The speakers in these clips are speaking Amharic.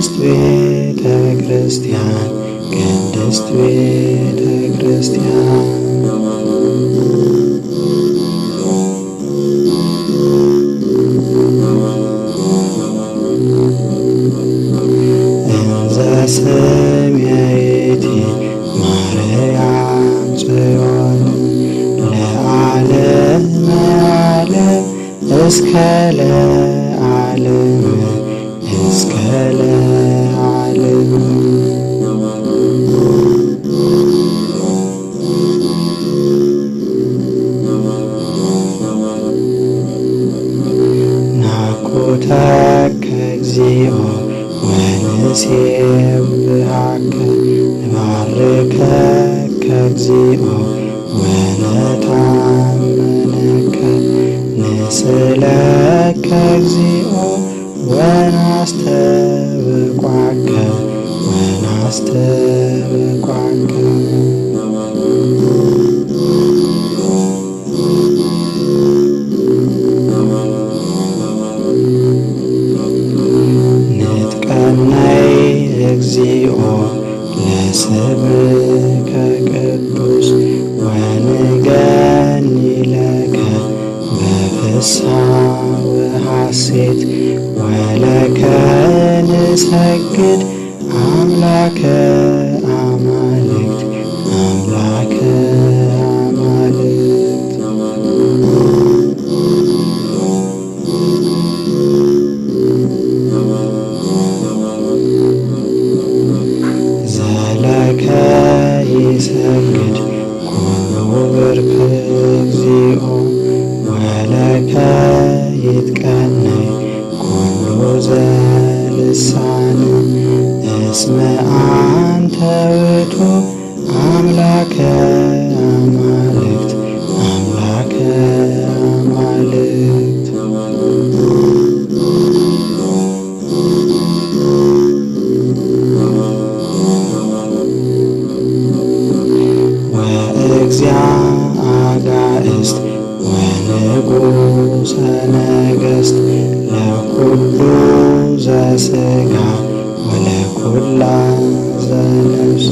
ቅድስት ቤተ ክርስቲያን ቅድስት ቤተ ክርስቲያን እንዘ ስምየይቲ ማርያም ጽዮን ለዓለመ ዓለም እስከ ለዓለም እስከ ለዓለም ናኩተከ እግዚኦ ወንሴብሐከ ንባርከከ እግዚኦ ወነታመነከ ንስእለከ እግዚኦ ወናስተብቋከ ወናስተብቋከ ንጥቀናይ እግዚኦ ለስምከ ቅዱስ ወንገኒ ለከ በፍስሓ ወሐሴት ወለከ ንሰግድ አምላከ አማልክት አምላከ አማልክት ዘለከ ይሰግድ ኩሉ ብርክ እግዚኦ ወለከ ይትቀነይ ኩሉ ዘልሳን እስመ አንተ ውእቱ አምላከ አማልክት አምላከ አማልክት ወእግዚአ አጋእዝት ወንጉሰ ነገሥት ለኩሉ ዘሥጋ ወለኩላ ዘነፍስ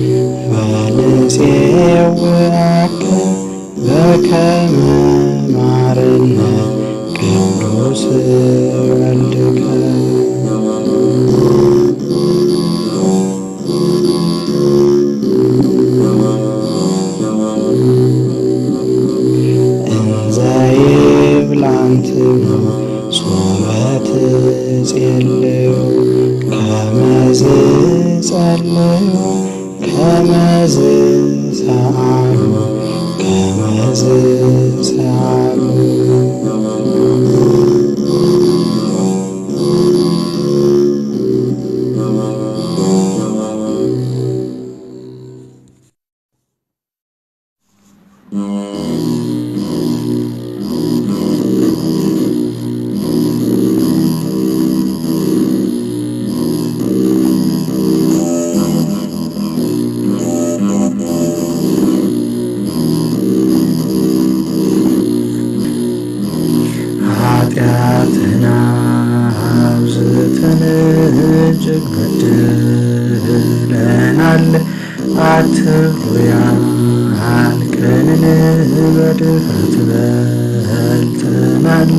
ወንፄውዐከ በከመ ማርነ ቅዱስ ወልድከ እንዘ ይብላንትሙ ሶበ ትጼልዩ ከመዝ ጸልዩ ከመዝ ሰአሉ ከመዝ ሰአሉ ኃጢአትና አብዝተን እጅግ በድለናል። አትሉያ አልቀንን በድፍረት በልተናል።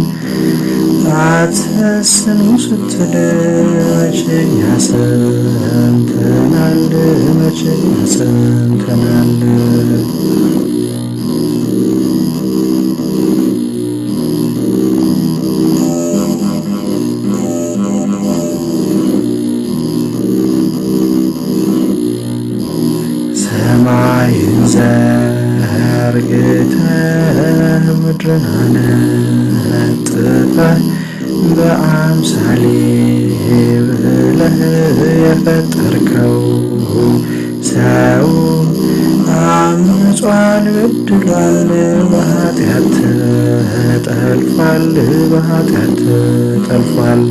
አትሰስኑ ስትል መቼኛ ሰምተናል፣ መቼኛ ሰምተናል። ሰማይን ዘርግተህ ምድርን አነጥፈህ በአምሳሌ ብለህ የፈጠርከው ሰው አምጿል፣ በድሏል፣ በኃጢአት ተጠልፏል፣ በኃጢአት ተጠልፏል።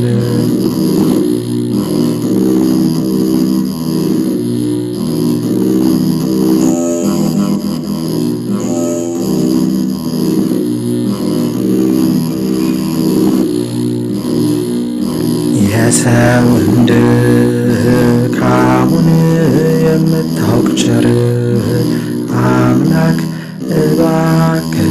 የሰውን ድካሙን የምታውቅ ቸር አምላክ እባክህ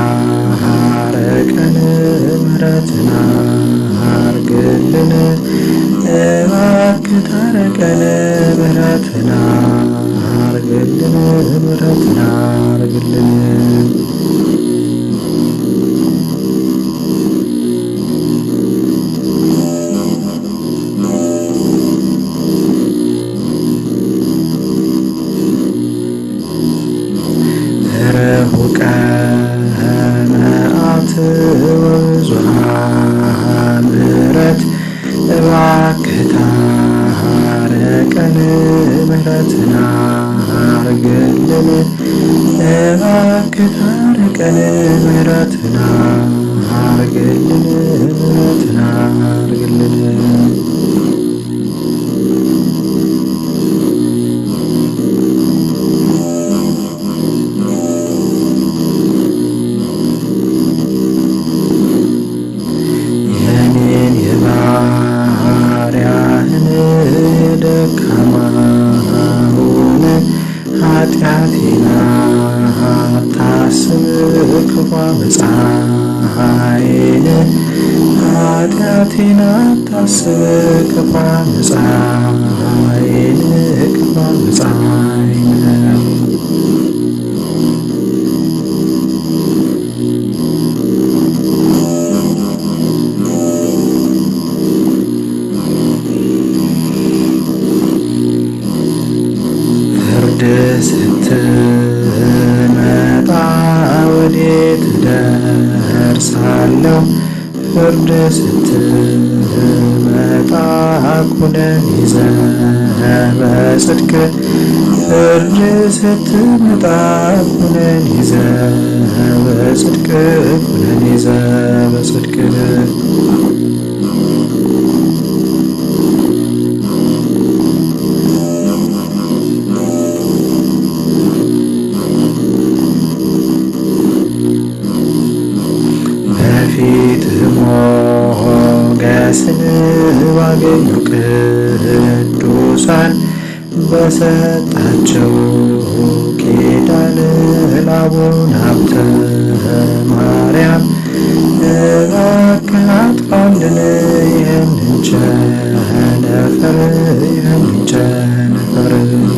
ታረቀን፣ ምሕረትን አርግልን። እባክህ ታረቀን፣ ምሕረትን አርግልን፣ ምሕረትን አርግልን። ርሁቀ መዓት ወብዙኃ ምሕረት እባክህ ታረቀን፣ ምሕረትን አርግልን። እባክህ ታረቀን፣ ምሕረትን አርግልን፣ ምሕረትን አርግልን። የኔን የባሪያህን ደካማውን ኃጢአቴን አታስብ፣ ክፉ ዓመፃዬን ኃጢአቴን አታስብ፣ ክፉ ዓመፃዬን ክፉ ዓመፃዬን ፍርድ ስትመጣ ወዴት ደርሳለሁ? ፍርድ ስትመጣ ኩነን ይዘህ በጽድቅ ፍርድ ስትመጣ ኩነን ይዘህ በጽድቅ ኩነን ይዘህ በጽድቅ በፊት ሞገስን ባገኙ ቅዱሳን በሰጣቸው ኪዳን ለአቡነ ሀብተ ማርያም እባክህ አጥፋልን ይህንን ቸነፈር ይህንን ቸነፈር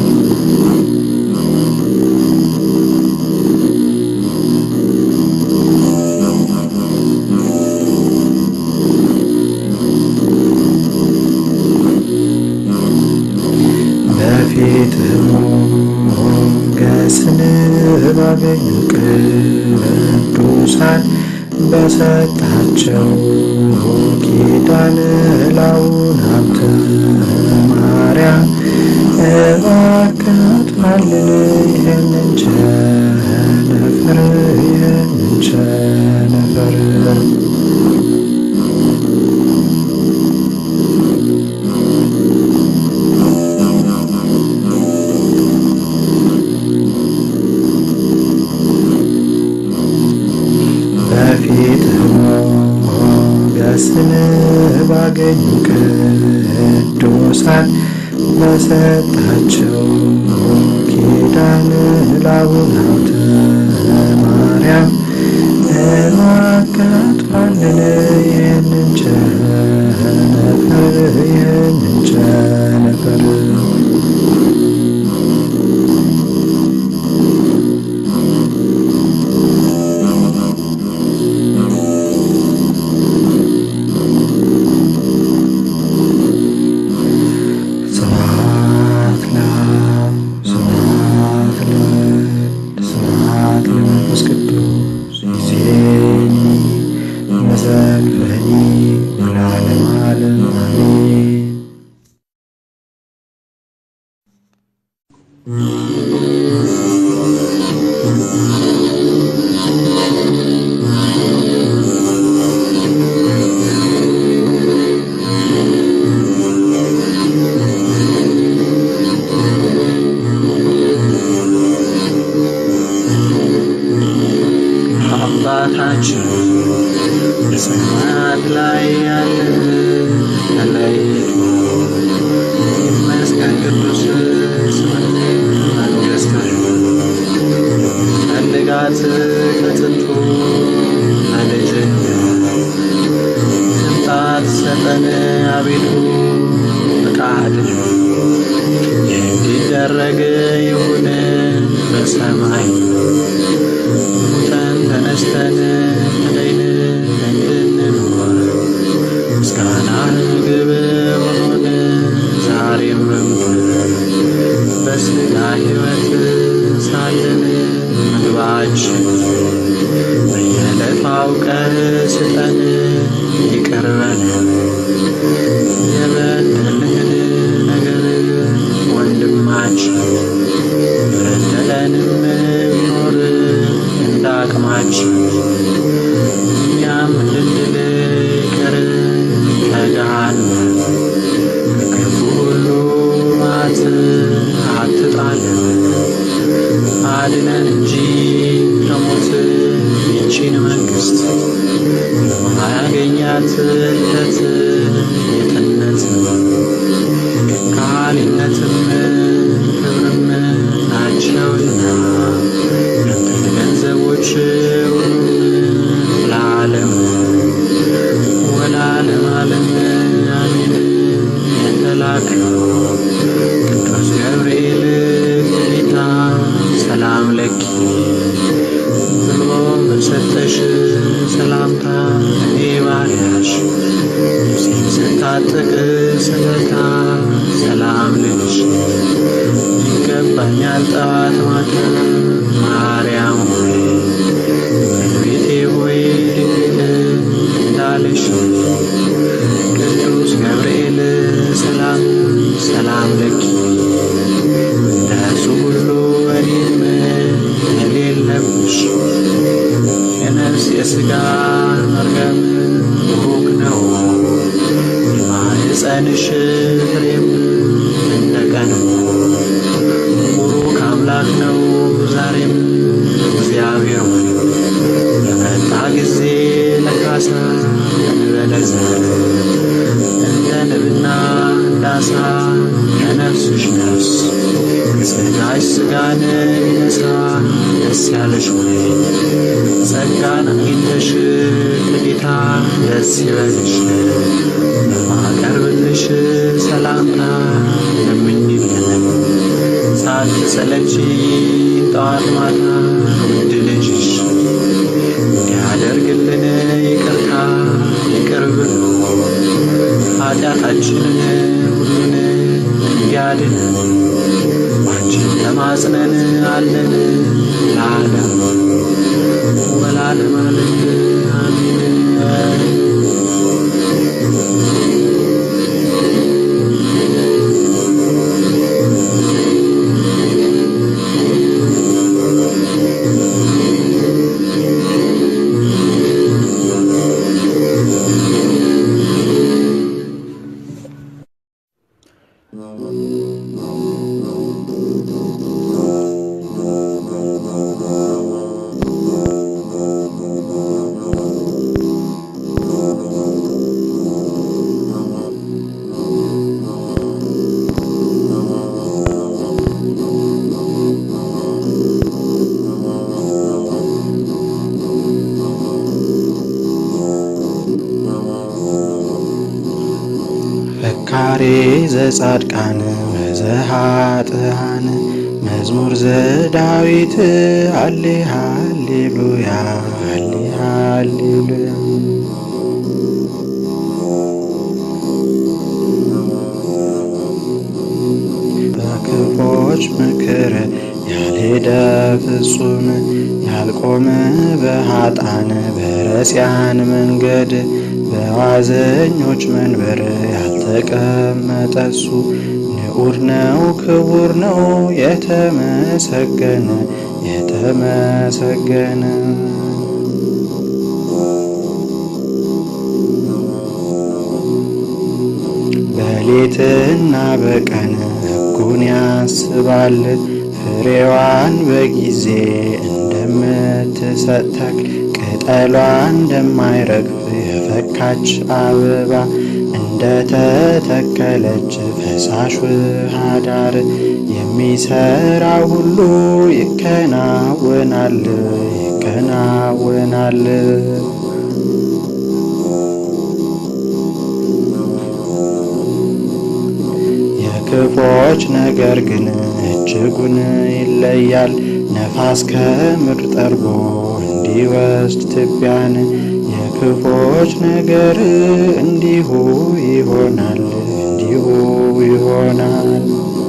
በፊት ሞገስን ባገኙ ቅዱሳን በሰጣቸው ኪዳን ለአቡነ ሀብተ ማርያም እባክህ አጥፋልን ይህንን ቸነፈር ይህንን ቸነፈር በፊት ሞገስን ባገኙ ቅዱሳን በሰጣቸው ኪዳን ለአቡነ ሀብተ ማርያም እባክህ አጥፋልን ይህንን ቸነፈር ይህንን ቸነፈር ስብሐት ለአብ ስብሐት ለወልድ ስብሐት ለመንፈስ ቅዱስ ይእዜኒ ወዘልፈኒ ወለዓለመ ዓለም አሜን። አባታችን በሰማያት ላይ ያለህ አቤቱ ይመስገን ቅዱስ ስምህ መንግሥትህ ፈልጋት ከጥንቱ ለልጅህ ትምጣት ሰጠን አቤቱ ፈቃድህ እንዲደረግ ይሁን በሰማይ ሙተን ተነስተን ተለይን እንድንኖር ምስጋና ምግብ ሆኖን ዛሬም በምድር በሥጋ ሕይወት ሳለን ምግባችን በየዕለቱ አውቀህ ስጠን ይቅር በለን የበደልህን ነገር ወንድማችን በደለንም ቢኖር እንደ አቅማችን እኛም እንድንል ይቅር ከገሃነም ከክፉ ሁሉ መዓት አትጣለን አድነን እንጂ ከሞት ይቺን መንግሥት የማያገኛት እልፈት የትነት ከሃሊነትም ክብርም ናቸውና ያንተ ገንዘቦች ሁሉም ለዓለም ወለዓለም ዓለም አሜን። የተላከው ቅዱስ ገብርኤል ጌታ ሰላም ለኪ ብሎ በሰጠሽ ሰላምታ እኔ ባሪያሽ ልብሴን ስታጠቅ ስለታ ሰላም ልልሽ ይገባኛል ጠዋት ማታ ማርያም ሆይ እመቤቴ ሆይ እንዳለሽ ቅዱስ ገብርኤል ሰላም ሰላም ለኪ እንደሱ ሁሉ እኔም የሌለብሽ የነፍስ የሥጋ መርገም ቡሩክ ነው የማኅፀንሽ ፍሬም እንደ ቀን ቡሩክ አምላክ ነው ዛሬም እግዚአብሔር ሆይ በመጣ ጊዜ ለካሳ እንበለዘ እንደ ንብና እንዳሳ ከነፍስሽ ነፍስ ከሥጋሽ ሥጋን ቢነሳ ደስ ያለሽ ሆይ ጸጋን አግኝተሽ ከጌታ ደስ ይበልሽ በማቀርብልሽ ሰላምታ ለምኝልን ሳትሰለቺ ጠዋት ማታ ውድ ልጅሽ እንዲያደርግልን ይቅርታ ይቅር ብሎ ኃጢአታችንን ሁሉን እንዲያድን አንቺን ተማጽነን አለን ለዓለም ወለዓለም ዓለም አሜን። ፈካሬ ዘጻድቃን ወዘኃጥኣን መዝሙር ዘዳዊት ሃሌ ሃሌሉያ ሃሌ ሃሌሉያ በክፎች ምክር ያልሄደ ፍጹም ያልቆመ በኃጥኣን በረሲያን መንገድ በዋዘኞች መንበር ያልተቀመጠ እሱ ንዑድ ነው ክቡር ነው የተመሰገነ የተመሰገነ በሌትና በቀን ሕጉን ያስባል ፍሬዋን በጊዜ እንደምትሰጥ ተክል ቅጠሏ እንደማይረግፍ የፈካች አበባ እንደ እንደተተከለች ፈሳሽ ውሃ ዳር የሚሰራ ሁሉ ይከናወናል ይከናወናል። የክፎች ነገር ግን እጅጉን ይለያል። ነፋስ ከምድር ጠርጎ እንዲወስድ ትቢያን የክፎች ነገር እንዲሁ ይሆናል እንዲሁ ይሆናል።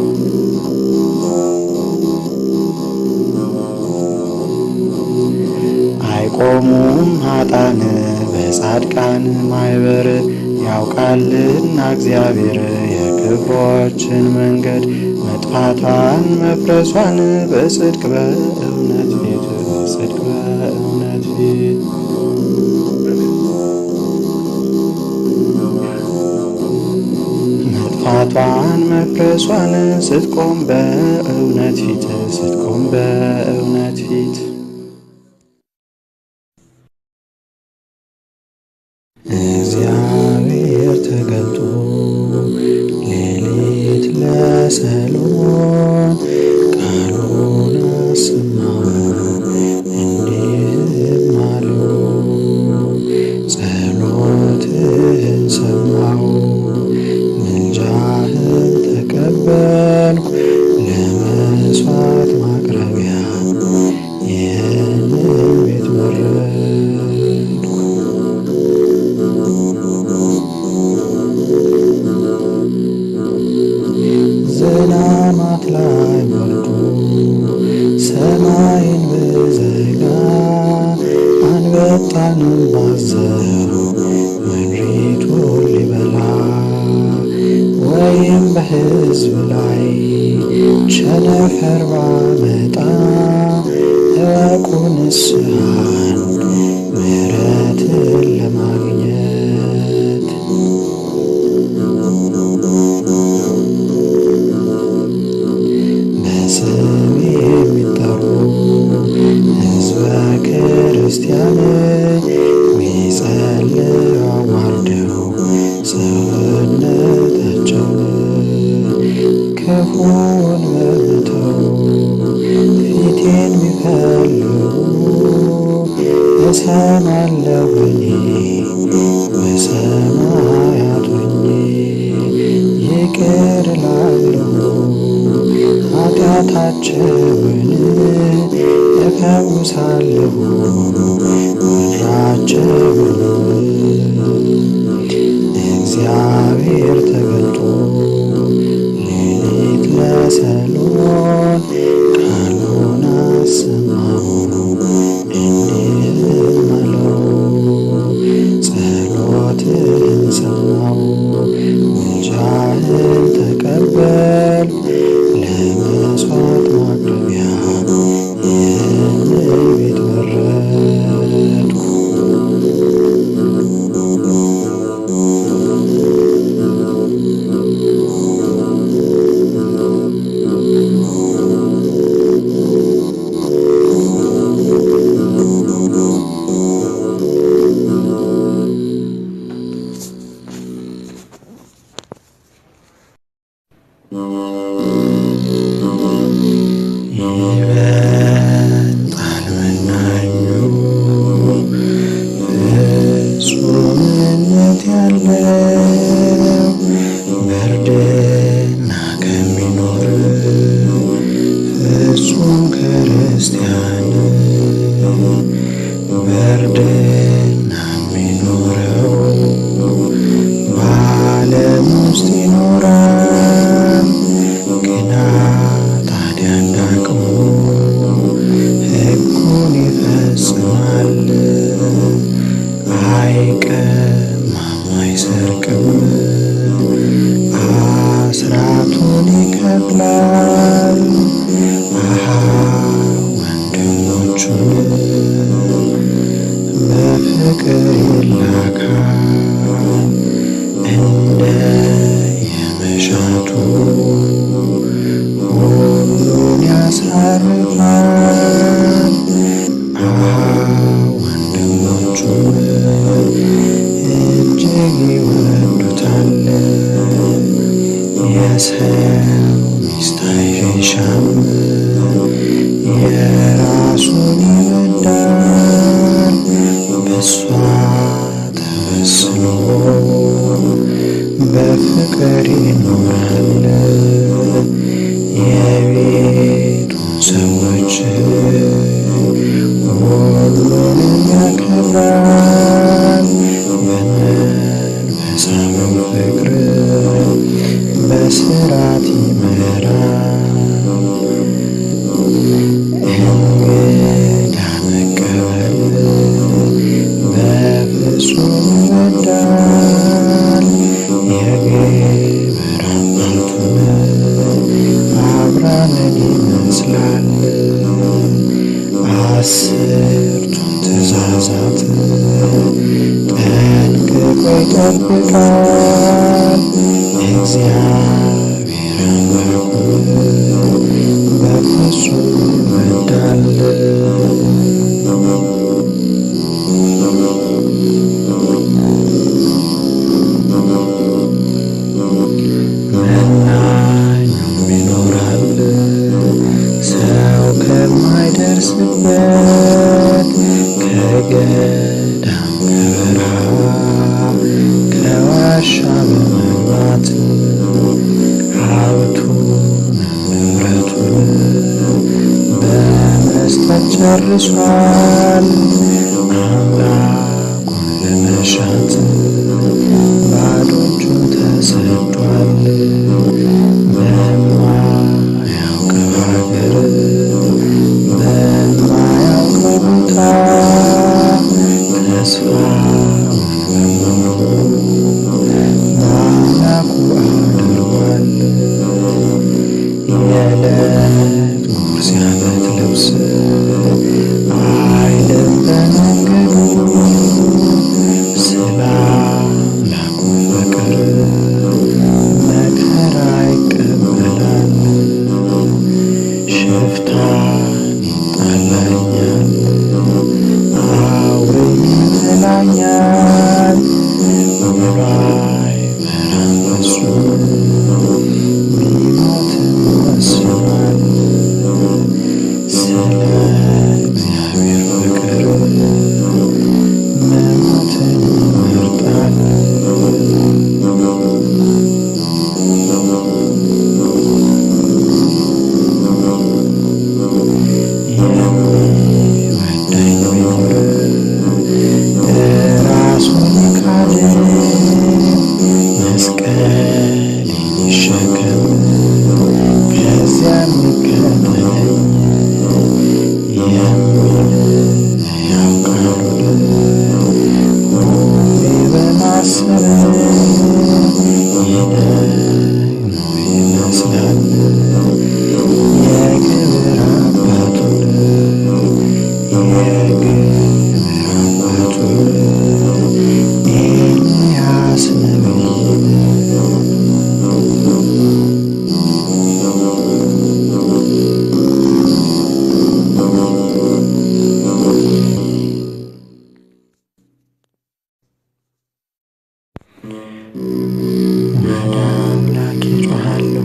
አይቆሙም ኃጥአን በጻድቃን ማኅበር ያውቃልና እግዚአብሔር የክፎችን መንገድ መጥፋቷን መፍረሷን በጽድቅ በእውነት ፊት በጽድቅ በእውነት ፊት መጥፋቷን መፍረሷን ስትቆም በእውነት ፊት ስትቆም በእውነት ፊት እግዚአብሔር ተገልጦ ሌሊት ለሰሎሞን ቃሉን አሰማው እንዲህም አለው፣ ጸሎትህን ሰማሁ፣ ምልጃህን ተቀበልኩ፣ ለመሥዋዕት ማቅረቢያ ይህንን ቤት መረጥኩ። ዝናማት ላይ ወርዶ ሰማይን ብዘጋ አንበጣንም ባዘሩ ምድሪቱን ሊበላ ወይም በሕዝብ ላይ ቸነፈር ባመጣ እወቁ ንስሐን ምሕረትን ለማግኘት በስም የሚጠሩ ሕዝበ ክርስቲያን ቢጸልዩ አዋርደው ሰውነታቸውን ክፉውን በመተው ፊቴን ቢፈልጉ እሰማለሁ እኔ በሰማያት ሆኜ ይቅር እላለሁ ኃጢአታቸውን እፈውሳለሁ ምድራቸውን እግዚአብሔር ተገልጦ ሌሊት ለሰሎሞን ቃሉን አሰማው እንዲህም አለው፣ ጸሎትህን ሰማሁ፣ ምልጃህን ተቀበልኩ፣ ለመሥዋዕት ማቅረቢያ ይህንን ቤት መረጥኩ። ይበልጣል መናኙ ፍጹምነት ያለው በእርድና ከሚኖር ፍጹም ክርስቲያን በእርድና የሚኖረው በዓለም ውስጥ ይኖራል ግና ታዲያ እንዳቅሙ ሕጉን ይፈጽማል። አይቀማም፣ አይሰርቅም፣ አስራቱን ይከፍላል። አሃ ወንድሞቹን በፍቅር ይላካል እንደ የመሻቱ ሁሉን ያሳርፋል። አሃ ወንድሞቹም እጅግ ይወዱታል። ለሰው ሚስት አይሻም የራሱን ይወዳል በሷ ተመስሎ በፍቅር ይኖራል የቤቱን ሰዎች ሁሉንም ያከብራል በመንፈሳዊ ፍቅር በስርዓት ይመራል እንግዳ መቀበል በፍጹም ይወዳል የግብር አባቱን አብርሃምን ይመስላል አስርቱን ትእዛዛት ጠንቅቆ ይጠብቃል እግዚአብሔር አምላኩን በፍጹም ይወዳል መናኙም ይኖራል ሰው ከማይደርስበት ከገዳም ከበረሃ ከዋሻ በመግባት ሀብቱን ንብረቱን በመስጠት ጨርሷል አምላኩን ለመሻት ባዶ እጁን ተሰዷል በማያውቀው ሀገር በማያውቀው ቦታ ተስፋውን በሙሉ በአምላኩ አድርጓል የዕለት ጉርስ የዓመት ልብስ አይልም በመንገዱ ስለ አምላኩ ፍቅር መከራ ይቀበላል ሽፍታን ይጣላኛል አውሬን ይጥላኛል ብሎ አይፈራም ፍጹም ቢሞትም ወስኗል ስለ እግዚአብሔር ፍቅር መሞትን ይመርጣል የሚወደኝ ቢኖር ራሱን ይካድ መስቀሌን ይሸከም ከዚያም ይከተለኝ የሚል ያውቃሉን ሁሌ በማሰብ ይደግሞ ይመስላል የግብር አባቱን የግብር አባቱን ኤልያስ ነቢይን ወደ አምላኬ ጮኻለሁ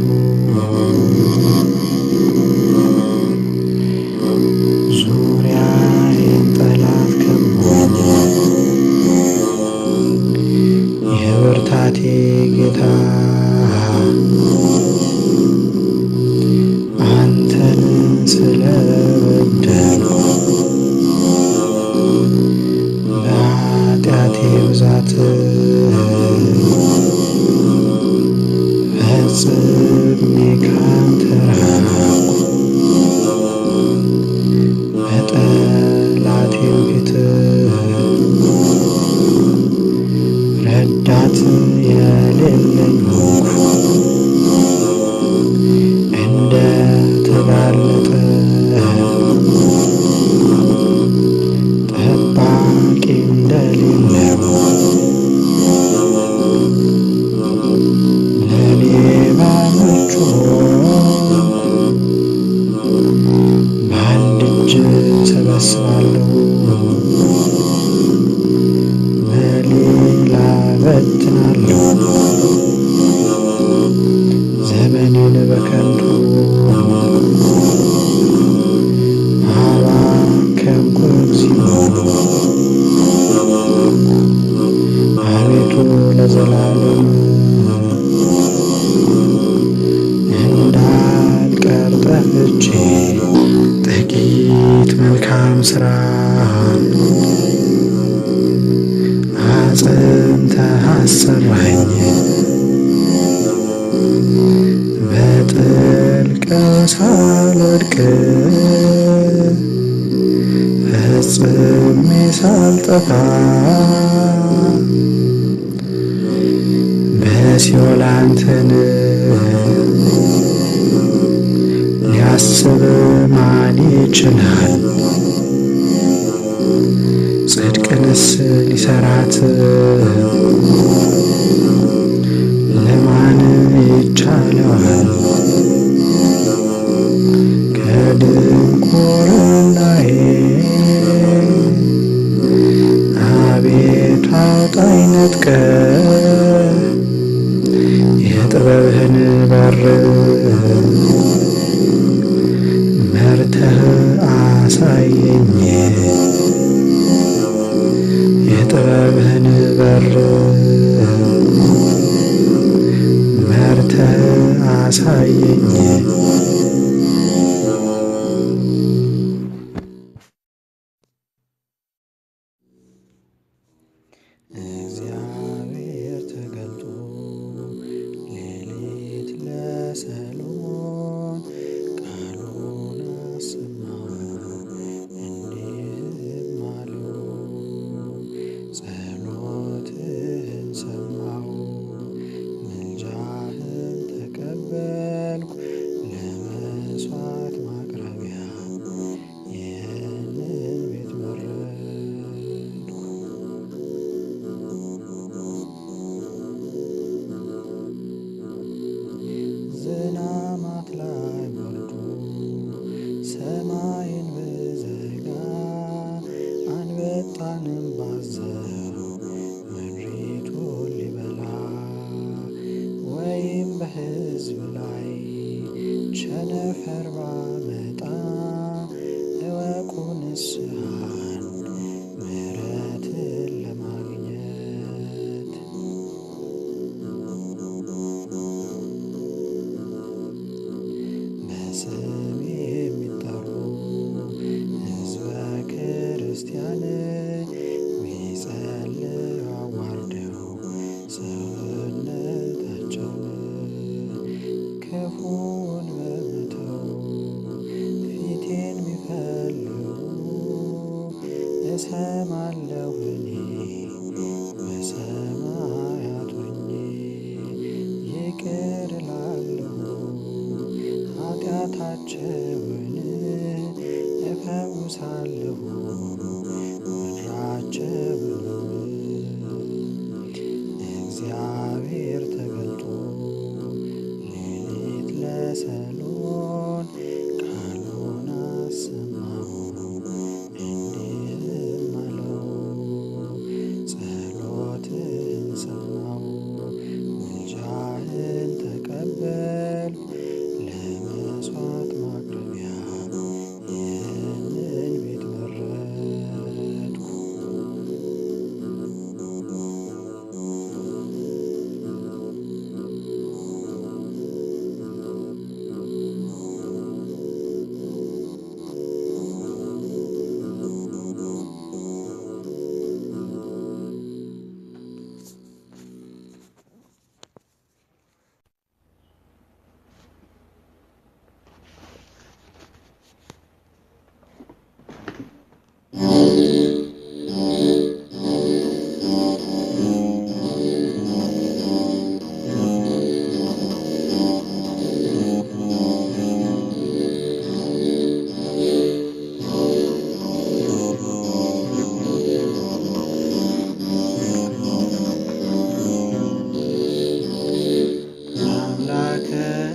ዙሪያዬን ጠላት ከቦኛል የብርታቴ ጌታ አንተን ስለበደልኩ በኃጢአቴ ብዛት ፈጽሜ ካንተ ራቅሁ በጠላቴም ፊት ረዳት የሌለኝ ሆንኩ እንደ ተጋለጠ ጠባቂ እንደሌለው ለሌባ ምቹ ልቤን በከንቱ አባከንኩ እግዚኦ አቤቱ ለዘላለም እንዳልቀር ጠፍቼ ጥቂት መልካም ስራ አጽንተህ አሰራኝ በጥልቅ ሳልወድቅ ፈጽሜ ሳልጠፋ በሲኦል አንተን ሊያስብ ማን ይችላል? ጽድቅንስ ሊሰራት ለማን ይቻለዋል? ከድንቁርናዬ አቤቱ አውጣኝ ነጥቀህ የጥበብህን በር መርተህ አሳየኝ የጥበብህን በር መርተህ አሳየኝ እግዚአብሔር ተገልጦ ሌሊት ለሰሎሞን ቃሉን አሰማው እንዲህም አለው፣ ጸሎትህን ሰማሁ፣ ምልጃህን ተቀበልኩ። ለመሥዋዕት ማቅረቢያ ይህንን ቤት መረጥኩ። ዝናማት ላይ ወርዶ ሰማይን ብዘጋ አንበጣንም ባዘው ምድሪቱን ሊበላ ወይም በሕዝብ ላይ ቸነፈር ባመጣ እወቁ ንስሐን ምሕረትን ለማግኘት በስም የሚጠሩ ሕዝበ ክርስቲያን ቢጸልዩ አዋርደው ሰውነታቸውን ክፉውን በመተው ፊቴን ቢፈልጉ እሰማለሁ እኔ በሰማያት ሆኜ ይቅር እላለሁ ኃጢአታቸውን እፈውሳለሁ ምድራቸውን እግዚአብሔር ተገልጦ ሌሊት ለሰሎን ቃሉን አሰማው እንዲህም አለው፣ ጸሎትህን ሰማሁ፣ ምልጃህን ተቀበልኩ። ለመሥዋዕት ማቅረቢያ ይህንን ቤት መረጥኩ። አምላከ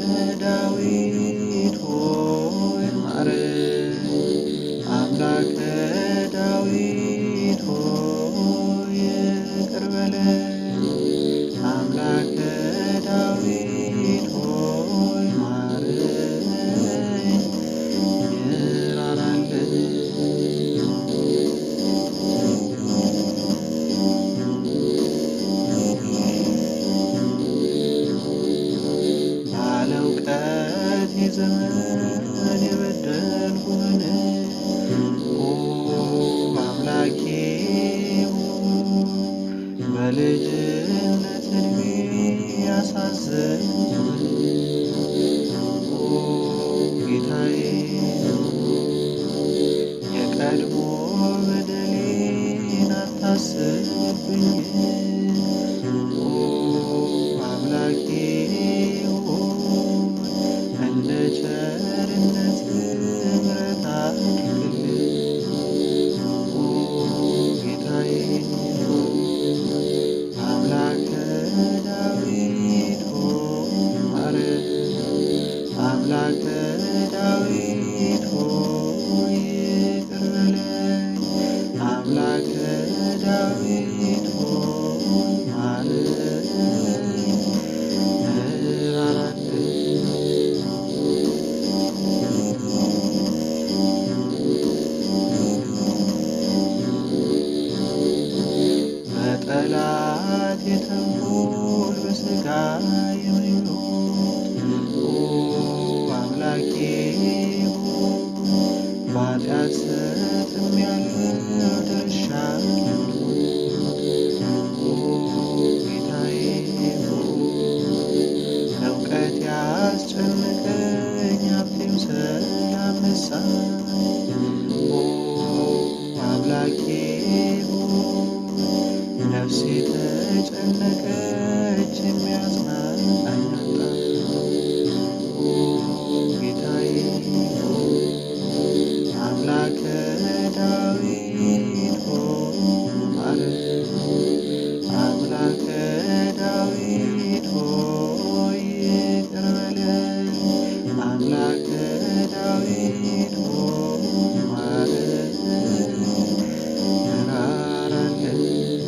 ዳዊት ሆይ ማረን። አምላከ ዳዊት ሆይ ይቅር በለን። አምላከ ዳዊት ሆይ ዘመን የበደልኩህን ኦ አምላኬ ሆይ በልጅነት እድሜ ያሳዘንኩህን ኦ ጌታዬ የቀድሞ በደሌን አታስብብኝ ኦ አምላኬ ሆይ እንደ ቸርነት ምሕረት አድርግልኝ ኦ ጌታዬ አምላከ ዳዊት ሆይ ማረን አምላከ ዳዊት ሆይ ይቅር በለኝ አምላከ ዳዊት ሆይ ማረኝ እራራልኝ በጠላት የተንኮል በሥጋ የምኞት ኦ አምላኬ ሆይ በኃጢአት ሰጥሜያለሁ ደርሻለሁ ኦ ጌታዬ ሆይ እውቀት ያስጨነቀኝ ሀብቴም ሰላም ነሳኝ ኦ አምላኬ ሆይ ነፍሴ ተጨነቀች የሚያጽናናኝ አጣሁ ኦ ጌታዬ ሆይ አምላከ ዳዊት ሆይ ማረን አምላከ ዳዊት ሆይ ይቅር በለን አምላከ ዳዊት ሆይ ማረን እራራለን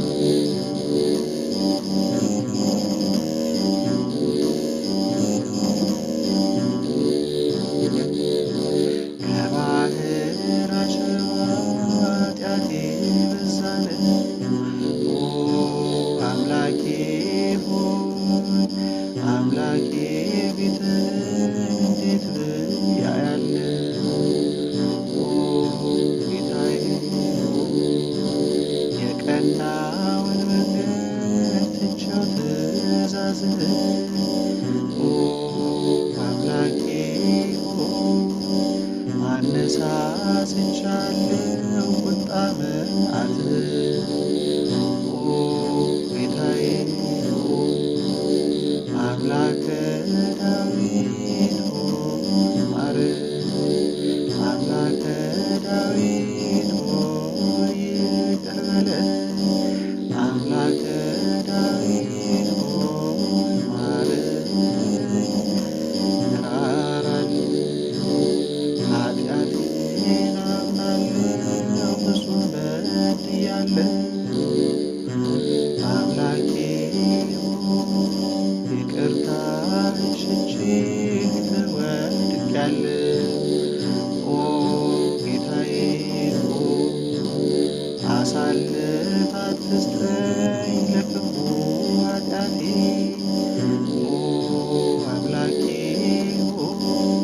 ከባህር አሸዋ ኃጢአቴ በዛን ኦ አምላኬ ሆይ አምላኬ ፊትህን እንዴት ብዬ አያለሁ ኦ ጌታዬ ሆይ የቀናውን መንገድ ትቼው ትእዛዝህን ኦ አምላኬ ሆይ አነሳስቻለሁ ቁጣ መዓትህን ኦ ጌታዬ ሆይ አምላከ ዳዊት ሆይ ማረን አምላከ ዳዊት ሆይ ይቅር በለን አምላከ ዳዊት ሆይ ማረን እራራልኝ ኃጢአቴን አምናለሁ ፍጹም በድያለሁ አምላኬ ሆይ ይቅርታህን ሽቼ ፊትህ ወድቄአለሁ ኦ ጌታዬ ሆይ አሳልፍ አትስጠኝ ለክፉ ኃጢአቴ ኦ አምላኬ ሆይ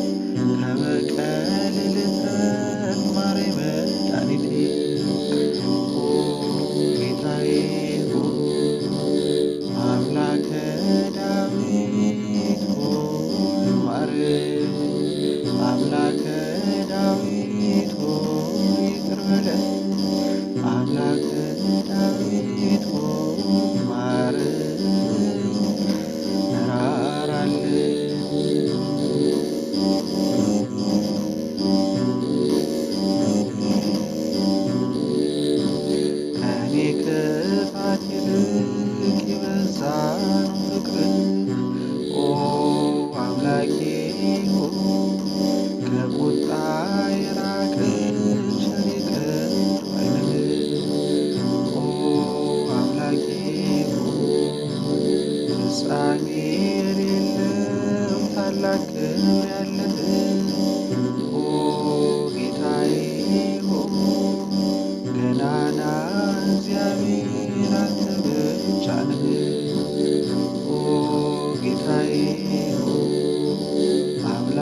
ከበቀል ልትረፍ ማረኝ መድኃኒቴ ኦ ጌታዬ ሆይ አምላከ ዳዊት ሆይ ማረን አምላከ ዳዊት ሆይ ይቅር በለን አምላከ ዳዊት ሆይ ማረን ከኔ ክፋት ይልቅ የበዛ ነው ፍቅር ኦ አምላኬ ሆይ ከቁጣ የራቀ ቸር ይቅር ባይ ነህ። ኦ አምላኬ ሆይ ፍጻሜ የሌለው ታላቅ ክብር ያለህ ኦ ጌታዬ ሆይ ገናና እግዚአብሔር አንተ ብቻ ነህ። ኦ ጌታዬ ሆይ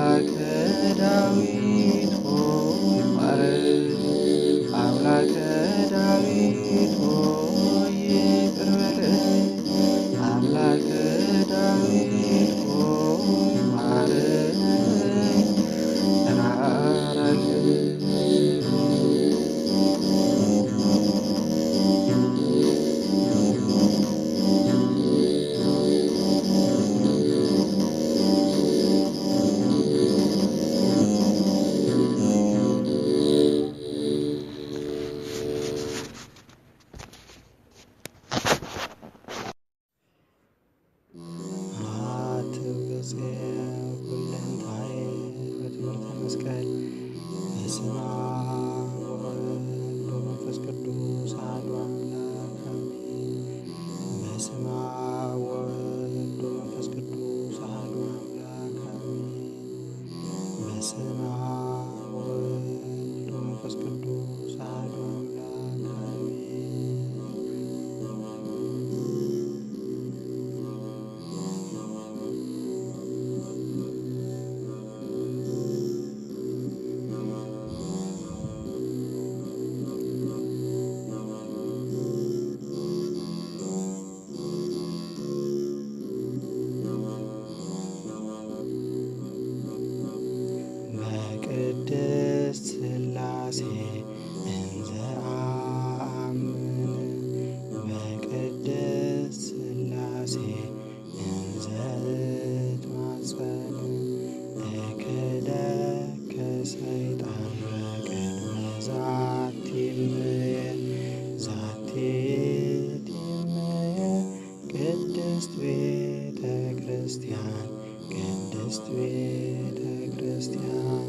ቅድስት ቤተ ክርስቲያን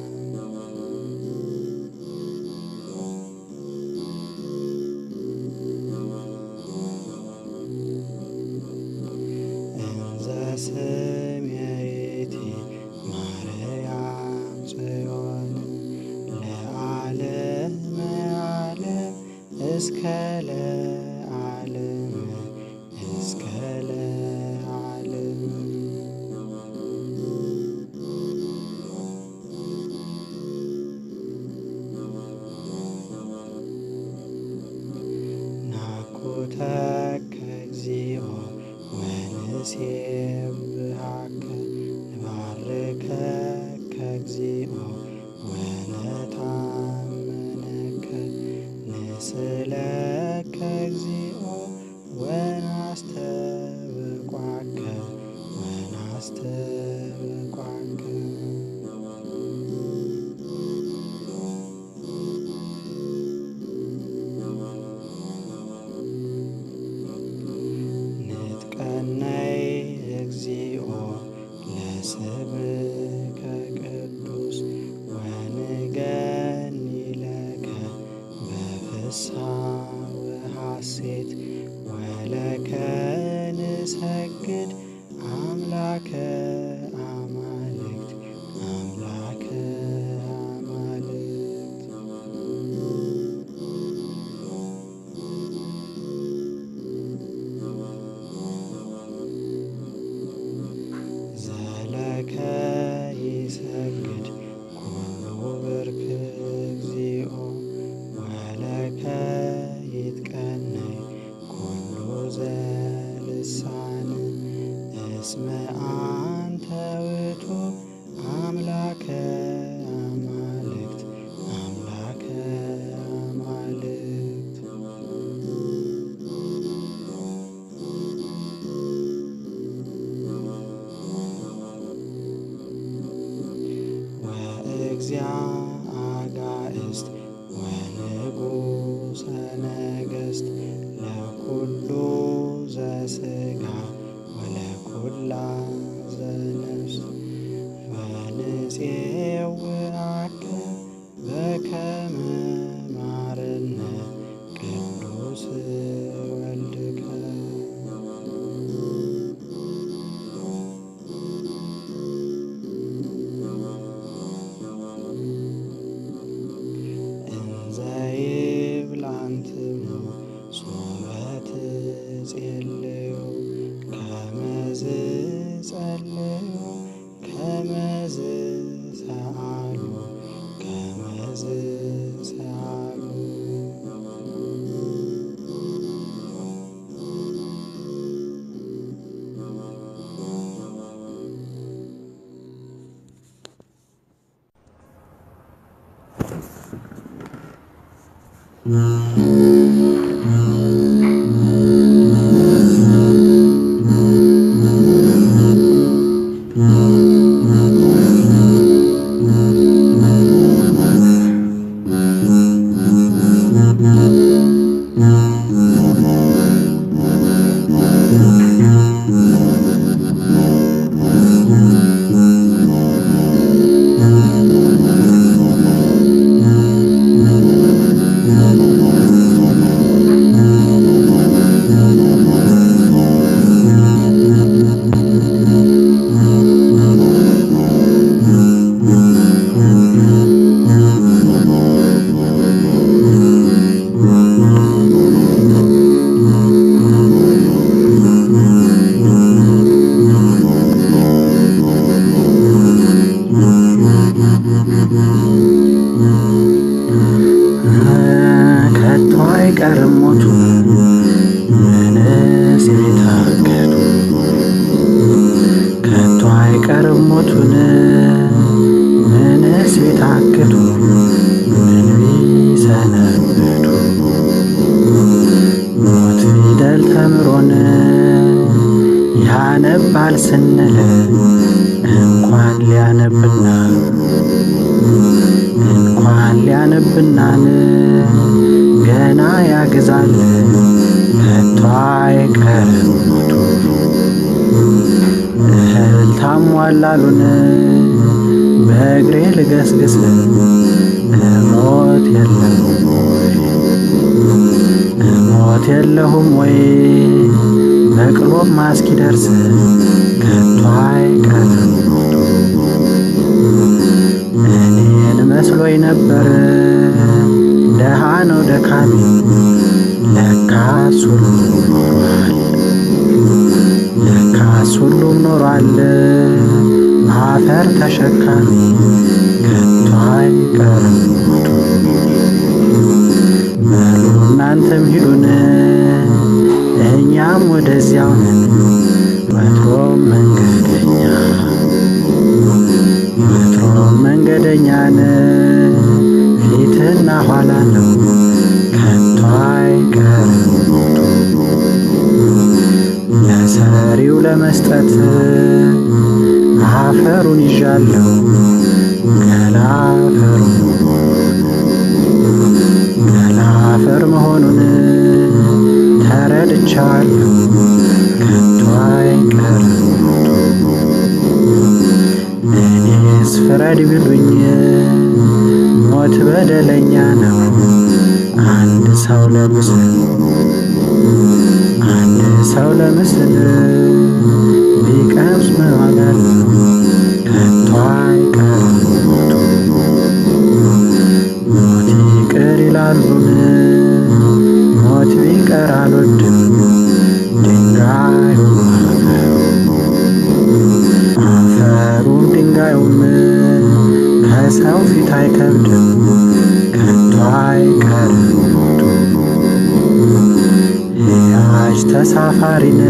እንዘ ስምየቲ ማርያም ጽዮን ለዓለመ ዓለም እስከ ለዓለም እስከ ለዓለም ናኩተከ እግዚኦ ወንሴብሐከ ንባርከከ እግዚኦ ወነታመነከ ንስእለከ እግዚኦ ወናስተብቋከ ወናስተብቋከ ንጥቀነይ እግዚኦ ለስምከ ቅዱስ ወንገኒ ለከ በፍስሓ ወሐሴት ወለከ ንሰግድ አምላከ አማልክት አምላከ አማልክት ዘለከ ይሰግድ ኩሉ ብርክ እግዚኦ ወለከ ይትቀነይ ኩሉ ዘልሳን እስመ አንተ ውእቱ አምላከ አማልክት አምላከ አማልክት ወእግዚአ አጋእዝት ወንጉሰ ነገሥት ለኩሉ ዘሥጋ ወለኩላ ዘነፍስ ወንፄውዐከ በከመ ማረነ ቅዱስ ወልድከ እንዘ ይብላንትሙ ሶበ ትጼልዩ ከመዝ ጸልዩ ከመዝ ሰአሉ ከመዝ ሰአሉ ከቶ አይቀርም ሞቱ ምንስ ቢታገቱ ከቶ አይቀርም ሞቱን ምንስ ቢታክቱ ምን ቢሰነብቱ ሞት ፊደል ተምሮን ያነባል ስንል እንኳን ሊያነብና እንኳን ሊያነብናን ገና ያግዛል ከቶ አይቀርም ሞቱ እህል ታሟላሉን በእግሬ ልገስግስ እሞት የለሁም ወይ እሞት የለሁም ወይ በቅሎም እስኪደርስ ከቶ አይቀርም ሞቱ እኔን መስሎኝ ነበር ደሃ ነው ደካሚ ለካስ ሁሉም ኖሯል ለካስ ሁሉም ኖሯል አፈር ተሸካሚ ከቶ አይቀርም ሞቱ በሉ እናንተም ሂዱን እኛም ወደዚያው ነን ወትሮም መንገደኛ ወትሮም መንገደኛን ፊትና ኋላ ነው ከቶ አይቀርም ሞቱ ለሰሪው ለመስጠት አፈሩን ይዣለሁ ገላ አፈሩ ገላ አፈር መሆኑን ተረድቻለሁ ከቶ አይቀርም ሞቱ እኔስ ፍረድ ቢሉኝ ሞት በደለኛ ነው አንድ ሰው ለምስል አንድ ሰው ለምስል ቢቀምስ ምን ዋጋ አለው ከቶ አይቀርም ሞቱ ሞት ይቅር ይላሉን ሞት ቢቀር አልወድም ድንጋዩ አፈሩ አፈሩም ድንጋዩም ከሰው ፊት አይከብድም ከቶ አይቀርም ሞቱ ሕያጅ ተሳፋሪን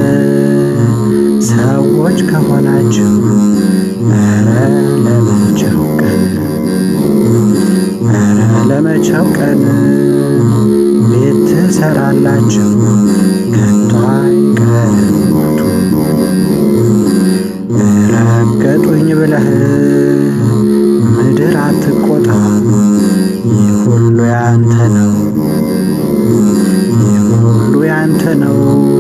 ሰዎች ከሆናችሁ ኧረ ለመቼው ቀን ኧረ ለመቼው ቀን ቤት ትሰራላችሁ ከቶ አይቀርም ሞቱ ረገጡኝ ብለህ ምድር አትቆጣ ይህ ሁሉ ያንተ ነው ይህ ሁሉ ያንተ ነው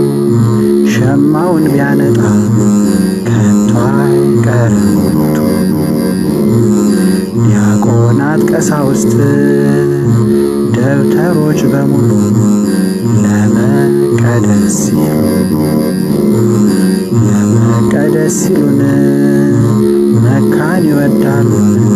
ሸማውን ቢያነጣ ከቶ አይቀርም ሞቱ ዲያቆናት ቀሳውስት ደብተሮች በሙሉ ለመቀደስ ሲሉ ለመቀደስ ሲሉን መካን ይወዳሉን